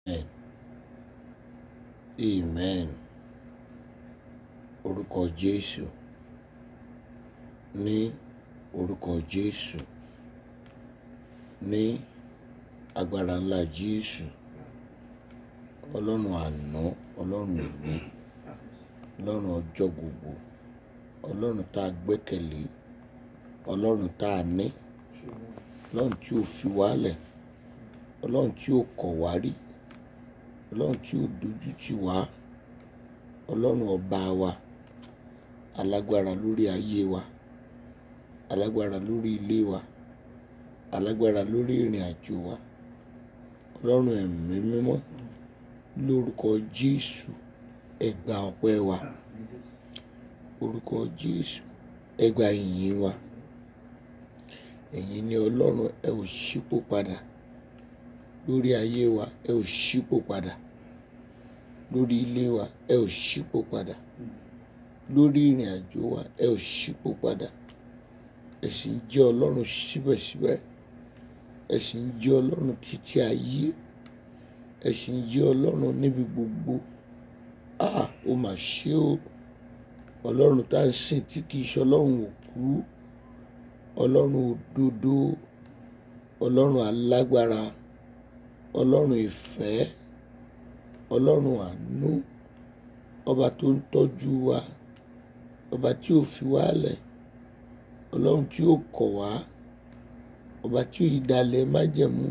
Amen. Amen. Orúkọ Jésù. Ní orúkọ Jésù. Ní agbára ńlá Jésù. Ọlọ́run àná, Ọlọ́run èní, Ọlọ́run ọjọ́ gbogbo, Ọlọ́run tá a gbẹ́kẹ̀lé, Ọlọ́run tá a ní, Ọlọ́run tí ò fi wálẹ̀, Ọlọ́run tí ò kọ̀ wá rí, Ọlọ́run tí ò dojú tì wá, Ọlọ́run ọba wa, alágbára lórí ayé wa, alágbára lórí ilé wa, alágbára lórí ìrìn àjò wa, Ọlọ́run ẹ̀mí mímọ́ lórúkọ Jésù ẹ gba ọpẹ́ wa, orúkọ Jésù ẹ gba ìyìn wa, ẹ̀yin ni Ọlọ́run ẹ ò ṣípò padà lórí ayé wa ẹ ò ṣípò padà lórí ilé wa ẹ ò ṣípò padà lórí ìrìn àjò wa ẹ ò ṣípò padà ẹ sì ń jẹ́ Ọlọ́run síbẹ̀síbẹ̀ ẹ sì ń jẹ́ Ọlọ́run títí ayé ẹ sì ń jẹ́ Ọlọ́run níbi gbogbo ah ó mà ṣe o Ọlọ́run tá à ń sìn tí kì í ṣe Ọlọ́run òkú Ọlọ́run òdodo Ọlọ́run alágbára Ọlọ́run ìfẹ́ Ọlọ́run àánú ọba tó ń tọ́jú wa ọba tí ò fi wá lẹ̀ Ọlọ́run tí ò kọ̀ wá ọba tí ò yí dalẹ̀ májẹ̀mú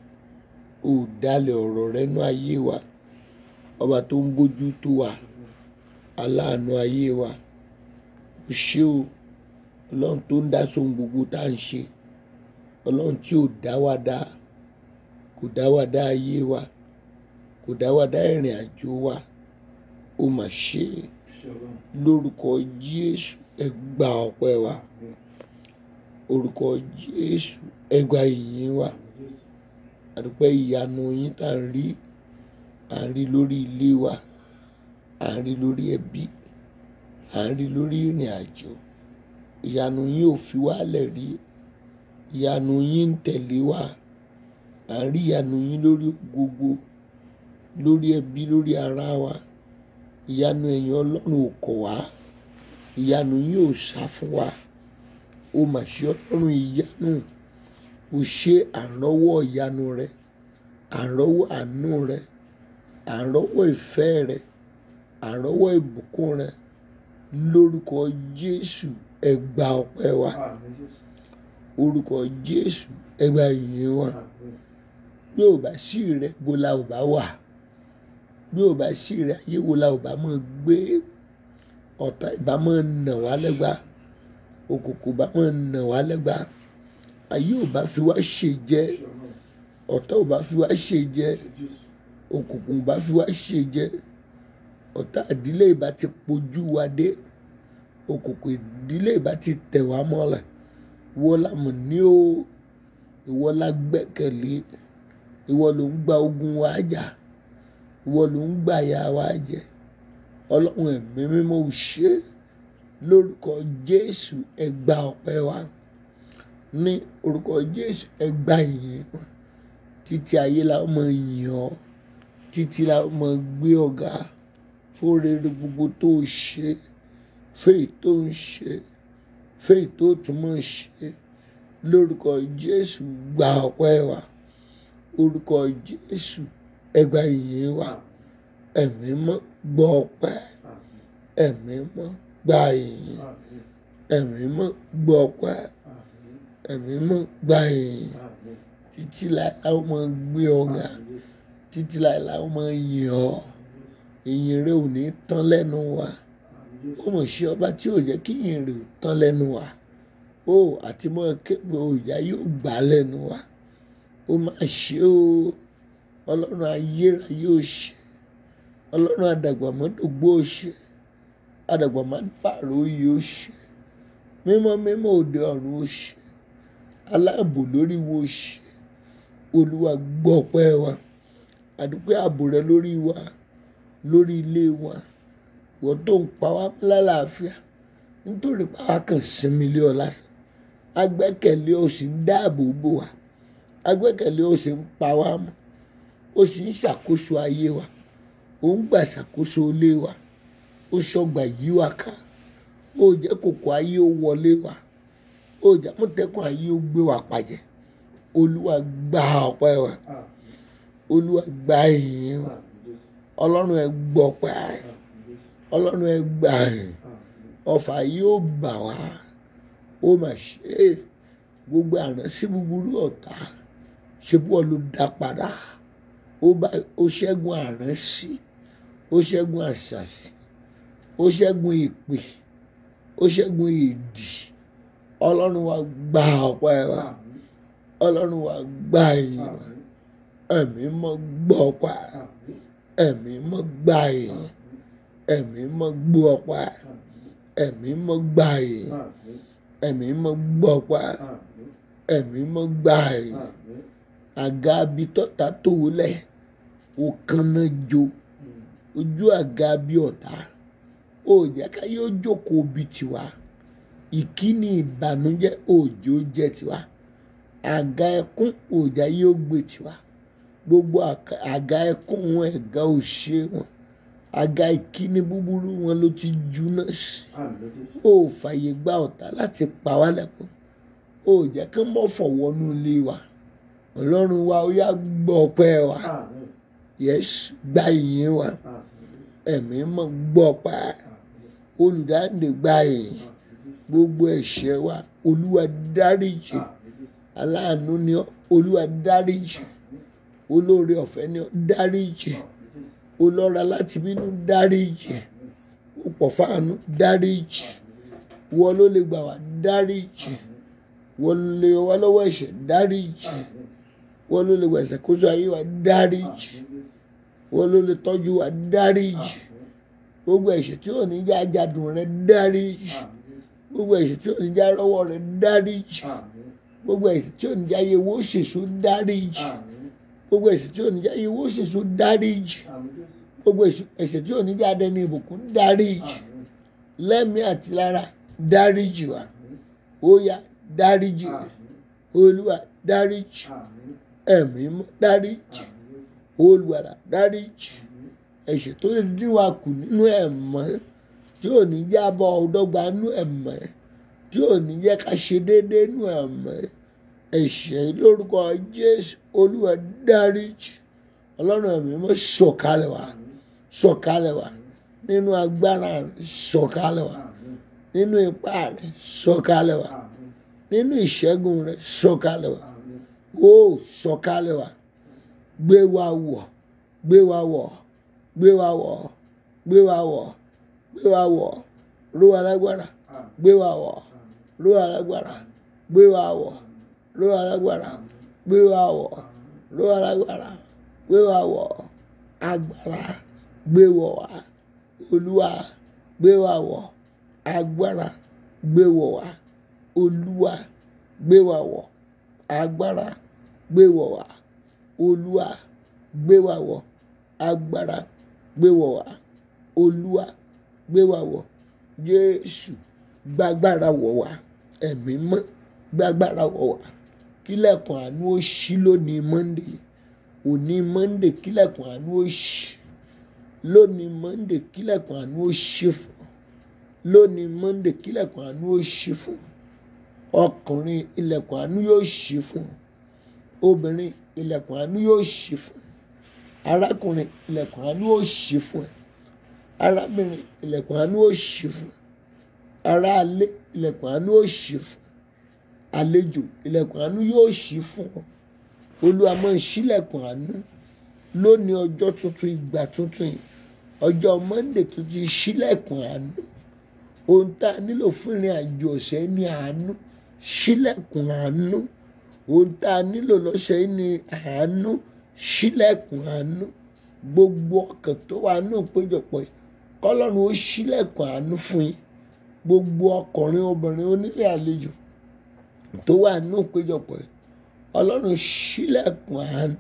ò dalẹ̀ ọ̀rọ̀ rẹ nú ayé wa ọba tó ń bójú tó wa aláàánú ayé wa o ṣé o Ọlọ́run tó ń dá sóhun gbogbo tá à ń ṣe Ọlọ́run tí ò dá wa dá kò dá wa dá ayé wa kò dá wa dá ìrìn àjò wa ó mà ṣe é lórúkọ Jésù ẹ gba ọpẹ́ wa orúkọ Jésù ẹ gba ìyìn wa àdúpẹ́ ìyanu yín tá à ń rí à ń rí lórí ilé wa à ń rí lórí ẹbí à ń rí lórí ìrìn àjò ìyanu yín ò fi wálẹ̀ rí ìyanu yín ń tẹ̀lé wa à ń rí ìyanu yín lórí gbogbo lórí ẹbí lórí ara wa ìyanu ẹ̀yin Ọlọ́run ò kọ̀ wá ìyanu yín ò sá fún wa ó mà ṣe Ọlọ́run ìyanu ò ṣe àrọ́wọ́ ìyanu rẹ àrọ́wọ́ àánú rẹ àrọ́wọ́ ìfẹ́ rẹ àrọ́wọ́ ìbùkún rẹ lórúkọ Jésù ẹ gba ọpẹ́ wa orúkọ Jésù ẹ gba ìyìn wa bí ò bá sí rẹ bó la ò bá wà bí ò bá sí rẹ ayé wo la ò bá mọ̀ gbé ọ̀tá ìbá mọ̀ nà wá lẹ́gba òkùnkùn bá mọ̀ nà wá lẹ́gba ayé ò bá fi wá ṣe jẹ ọ̀tá ò bá fi wá ṣe jẹ òkùnkùn bá fi wá ṣe jẹ ọ̀tá ìdílé ìbá ti pojú wa dé òkùnkùn ìdílé ìbá ti tẹ̀ wá mọ́lẹ̀ ìwọ la mọ̀ ní o ìwọ la gbẹ́kẹ̀lé ìwọ ló ń gba ogun wa jà ìwọ ló ń gbà ya wa jẹ ọlọ́run ẹ̀mí mímọ́ ò ṣe lórúkọ jésù ẹ gba ọpẹ́ wa ní orúkọ jésù ẹ gba ìyìn títí ayé la mọ yìn ọ́ títí la mọ gbé ọ̀gá fún rere gbogbo tó o ṣe fèyí tó ń ṣe fèyí tó tún mọ̀ ṣe lórúkọ jésù gba ọpẹ́ wa orúkọ jésù ẹ gba ìyìn wa ẹ̀mí mọ́ gbọ́ ọpẹ́ ẹ̀mí mọ́ gba ìyìn ẹ̀mí mọ́ gbọ́ ọpẹ́ ẹ̀mí mọ́ gba ìyìn títí láì láwọn máa gbé ọ̀gá títí láì láwọn máa yìn ọ́ ìyìn rẹ ò ní tán lẹ́nu wa ó mọ̀ ṣe ọba tí ò jẹ́ kí ìyìn rẹ ò tán lẹ́nu wa ó àti mọ́ képe òòyà yóò gbà lẹ́nu wa ó máa ṣe o ọlọ́run ayérayé ò ṣe ọlọ́run àdàgbàmọ́dògbò ò ṣe àdàgbàmọ́dàrú oyè ò ṣe mímọ́ mímọ́ òde ọ̀run ò ṣe aláàbò lórí wo ṣe olúwa gbọ́ ọpẹ́ wa àdúpẹ́ ààbò rẹ lórí wa lórí ilé wa wọ́n tó ń pa wá lálàáfíà nítorí pàwá kan sinmi lé ọ lásán agbẹ́kẹ̀lé o sì ń dáàbò bò wá agbẹ́kẹ̀lé o sì ń pa wá mọ́ ó sì ń ṣàkóso ayé wa ó ń gbà ṣàkóso ilé wa ó ṣọgbà yí wa ká ó jẹ́ kòkó ayé ó wọlé wa ó jẹ́ mọ̀tẹ́kùn ayé ó gbé wa pàjẹ́ olúwa gba ọpẹ́ wa olúwa gba ìyìn wa ọlọ́run ẹ gbọ́ pẹ́ ọlọ́run ẹ gbà yìn ọfà yóò bà wá ó mà ṣe é gbogbo àránsí búburú ọ̀tá ṣe bí wọ́n ló dá padà ó bá ó ṣẹ́gun àránsí ó ṣẹ́gun àṣàṣì ó ṣẹ́gun ìpè ó ṣẹ́gun ìdì ọlọ́run wa gba ọpẹ́ wa ọlọ́run wa gba ìyìn wa ẹ̀mí mọ́ gbọ́ ọpẹ́ ẹ̀mí mọ́ gba ìyìn ẹ̀mí mọ́ gbọ́ ọpẹ́ ẹ̀mí mọ́ gba ìyìn ẹ̀mí mọ́ gbọ́ ọpẹ́ ẹ̀mí mọ́ gba ìyìn àga bí tọ́ta tó lẹ̀ ó kanna jo ojú àga bí ọ̀tá ó jẹ́ ká yóò jókòó bí tiwa ìkíni ìbànújẹ́ òjò jẹ́ tiwa àga ẹkún òjà yóò gbé tiwa gbogbo àka- àga ẹkún wọn ẹ̀gá òṣè wọn àga ìkíni búburú wọn ló ti jóná sí ó fàyè gba ọ̀tá láti pa wá lẹ́kún ó jẹ́ kí wọ́n fọ̀wọ́nú ilé wa ọlọ́run wa ó yá gbọ́ ọpẹ́ wa yẹ́sì gba ìyìn wa ẹ̀mí mọ́ gbọ́ ọpẹ́ olùdáǹdè gba ìyìn gbogbo ẹ̀ṣẹ̀ wa olúwa dáríjì aláàánú ni ọ́ olúwa dáríjì olóore ọ̀fẹ́ ni ọ́ dáríjì olọ́ra láti bínú dáríjì ó pọ̀ fáànú dáríjì wọ́n ló lè gbà wá dáríjì wọ́n ló lè yọ wá lọ́wọ́ ẹ̀ṣẹ̀ dáríjì wọ́n ló lè gbà ìṣàkóso ayé wa dáríjì wọ́n ló lè tọ́jú wa dáríjì gbogbo ẹ̀ṣẹ̀ tí ò ní já jádùn rẹ dáríjì gbogbo ẹ̀ṣẹ̀ tí ò ní já rọ́wọ́ rẹ dáríjì gbogbo ẹ̀ṣẹ̀ tí ò ní já yẹ owó ṣèṣù dáríjì gbogbo ẹ̀ṣẹ̀ tí ò ní já yẹ owó ṣèṣù dáríjì gbogbo ẹ̀ṣẹ̀ tí ò ní já dẹni ìbùkún dáríjì lẹ́mìí àti lára dáríjì wa ó yá dáríjì olúwa dáríjì ẹ̀mí mọ́ dáríjì olùwàlà dáríjì ẹ̀ṣẹ̀ tó lè dín wa kù nínú ẹ̀mọ́ tí ò ní jábọ̀ ọ̀dọ́gba nínú ẹ̀mọ́ tí ò ní jẹ́ ká ṣe déédéé nínú ẹ̀mọ́ ẹ̀ṣẹ̀ lórúkọ jésù olúwa dáríjì ọlọ́run ẹ̀mí mọ́ sọ̀kalẹ̀ wá sọ̀kalẹ̀ wá nínú agbára rẹ̀ sọ̀kalẹ̀ wá nínú ipá rẹ̀ sọ̀kalẹ̀ wá nínú ìṣẹ́gun rẹ̀ sọ̀kalẹ̀ wá ó sọ̀kalẹ̀ wá gbé wa wọ̀ gbé wa wọ̀ gbé wa wọ̀ gbé wa wọ̀ gbé wa wọ̀ ró wa lágbára gbé wa wọ̀ ró wa lágbára gbé wa wọ̀ ró wa lágbára gbé wa wọ̀ ró wa lágbára gbé wa wọ̀ agbára gbé wọ̀ wá olúwa gbé wa wọ̀ agbára gbé wọ̀ wá olúwa gbé wa wọ̀ agbára gbé wọ̀ wá olúwa gbé wa wọ̀ agbára gbé wọ̀ wá olúwa gbé wa wọ̀ jésù gbàgbára wọ̀ wá ẹ̀mí mọ́ gbàgbára wọ̀ wá kílẹ̀kùn àánú ó ṣí lónìí monde òní monde kílẹ̀kùn àánú ó ṣí lónìí monde kílẹ̀kùn àánú ó ṣí fún ọ lónìí monde kílẹ̀kùn àánú ó ṣí fún ọ ọkùnrin ilẹ̀kùn àánú yóò ṣí fún ọ obìnrin ilẹ̀kùn àánú yóò ṣí fún ẹ arákùnrin ilẹ̀kùn àánú yóò ṣí fún ẹ arábìnrin ilẹ̀kùn àánú yóò ṣí fún ẹ aráalé ilẹ̀kùn àánú yóò ṣí fún ẹ àlejò ilẹ̀kùn àánú yóò ṣí fún ọ olúwa máa ṣílẹ̀kùn àánú lónìí ọjọ́ tuntun ìgbà tuntun yìí ọjọ́ monday tó ti ṣílẹ̀kùn àánú ohun tá a nílò fún ìrìn àjò ọ̀sẹ̀ ní àánú ṣílẹ̀kùn àánú ohun tá a nílò lọ́sẹ̀ yìí ní àánú ṣílẹ̀kùn àánú gbogbo ọkàn tó wà nù péjọpọ̀ yìí kọ́lọ́run ó ṣílẹ̀kùn àánú fún yín gbogbo ọkùnrin obìnrin onílé àlejò tó wà nù péjọpọ̀ yìí ọlọ́run ṣílẹ̀kùn àánú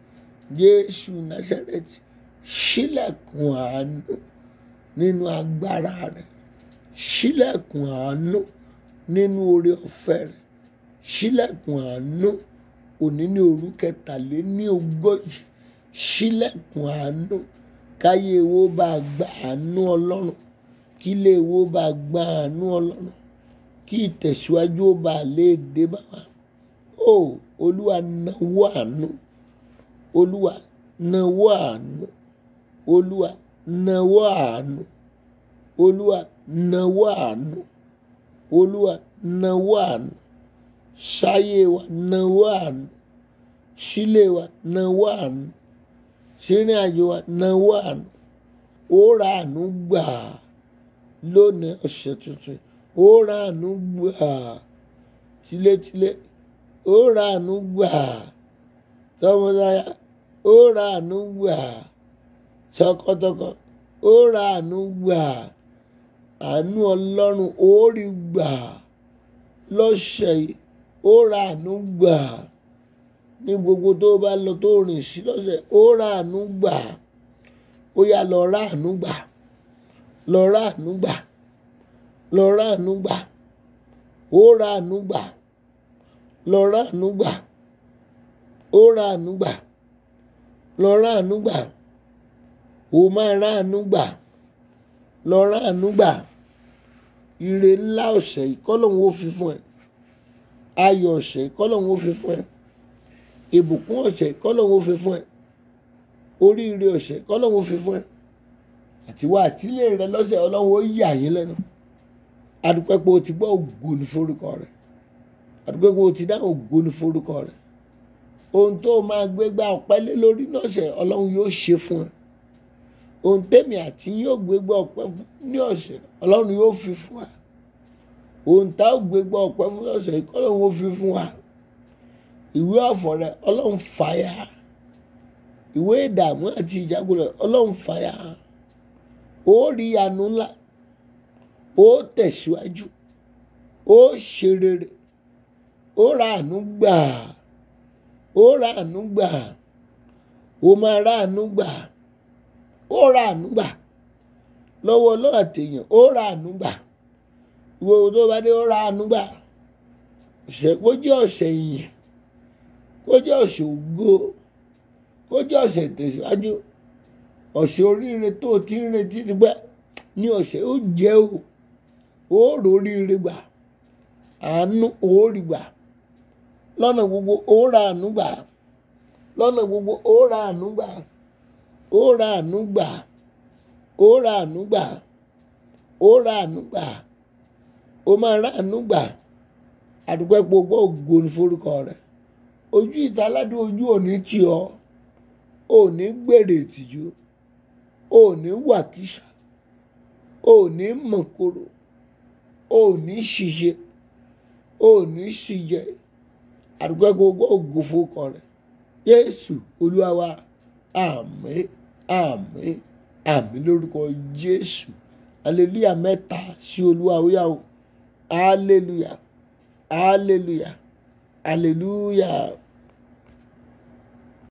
jésù násárẹ́tì ṣílẹ̀kùn àánú nínú agbára rẹ̀ ṣílẹ̀kùn àánú nínú oore ọ̀fẹ́ rẹ̀ ṣílẹ̀kùn àánú òní ní òru kẹtàléní ogójì ṣílẹ̀kùn àánú káyé wo bá gba àánú ọlọ́run kí ilé wo bá gba àánú ọlọ́run kí ìtẹ̀síwájú ó bá lè dé bá wa ó olúwa náwó àánú olúwa náwó àánú olúwa náwó àánú olúwa náwó àánú olúwa náwó àánú sáyé wa náwó àánú sílé wa náwó àánú sínú àjò wa náwó àánú ó ra àánú gbà lónìí ọ̀sẹ̀ tuntun ó ra àánú gbà tilétilé ó ra àánú gbà tọmọdáyà ó ra àánú gbà tọkọtọkọ ó ra àánú gbà àánú ọlọ́run ó rí gbà lọ́sẹ̀ yìí ó ra àánú gbà ní gbogbo tó bá lọ tó rìn sí lọ́sẹ̀ ó ra àánú gbà ó yá lọ ra àánú gbà lọ ra àánú gbà lọ ra àánú gbà ó ra àánú gbà lọ ra àánú gbà ó ra àánú gbà lọ ra àánú gbà ó máa ra àánú gbà lọ ra àánú gbà ire ńlá ọ̀sẹ̀ yìí kọ́lọ́hún ó fi fún ẹ ayọ̀ ọ̀sẹ̀ yìí kọ́lọ́hún ó fi fún ẹ ìbùkún ọ̀sẹ̀ yìí kọ́lọ́hún ó fi fún ẹ oríire ọ̀sẹ̀ yìí kọ́lọ́hún ó fi fún ẹ àtiwá àtìlé rẹ lọ́sẹ̀ ọlọ́run ó yà yín lẹ́nu adúpẹ́ pé o ti gbọ́ ògo ní forúkọ rẹ adúpẹ́ pé o ti dá ògo ní forúkọ rẹ ohun tó máa gbé gbá ọpẹ́ lé lórí lọ́sẹ̀ ọlọ́run yóò ṣe fún ẹ ohun tèmi àti yóò gbé gbá ọpẹ́ ní ọ̀sẹ̀ ọlọ́run yóò fi fún wa ohun tá ò gbé gbá ọpẹ́ fún lọ́sẹ̀ yìí kọ́lọ́run ó fi fún wa ìwé ọ̀fọ̀ rẹ ọlọ́run fàyà ìwé ìdààmú àti ìjákulẹ̀ ọlọ́run fàyà ó rí àánú ńlá ó tẹ̀síwájú ó ṣe rere ó ra àánú gbà ó ra àánú gbà ó máa ra àánú gbà ó ra àánú gbà lọ́wọ́ ọlọ́run àtẹ̀yàn ó ra àánú gbà ìwé tó bá dé ó ra àánú gbà ọ̀sẹ̀ kó jẹ́ ọ̀sẹ̀ ìyìn kó jẹ́ ọ̀sẹ̀ ògo kó jẹ́ ọ̀sẹ̀ tẹ̀síwájú ọ̀sẹ̀ oríire tó o ti ń retí ti pẹ́ ní ọ̀sẹ̀ ó jẹ́ o ó róríire gbà àánú ó rí gbà lọ́nà gbogbo ó ra àánú gbà lọ́nà gbogbo ó ra àánú gbà ó ra àánú gbà ó ra àánú gbà ó ra àánú gbà ó máa ra àánú gbà àdúgbò gbogbo ògo ní forúkọ rẹ ojú ìta aládùn ojú òní tì ọ́ òní gbèrè ìtìjú òní wàkísà òní mọ̀kòrò òní ṣìṣe òní ṣìjẹ àdúgbò gbogbo ògo forúkọ rẹ Jésù Olúwa wa àmín àmín àmín lórúkọ Jésù hallelujah mẹ́ta sí Olúwa ó yá o hallelujah hallelujah hallelujah.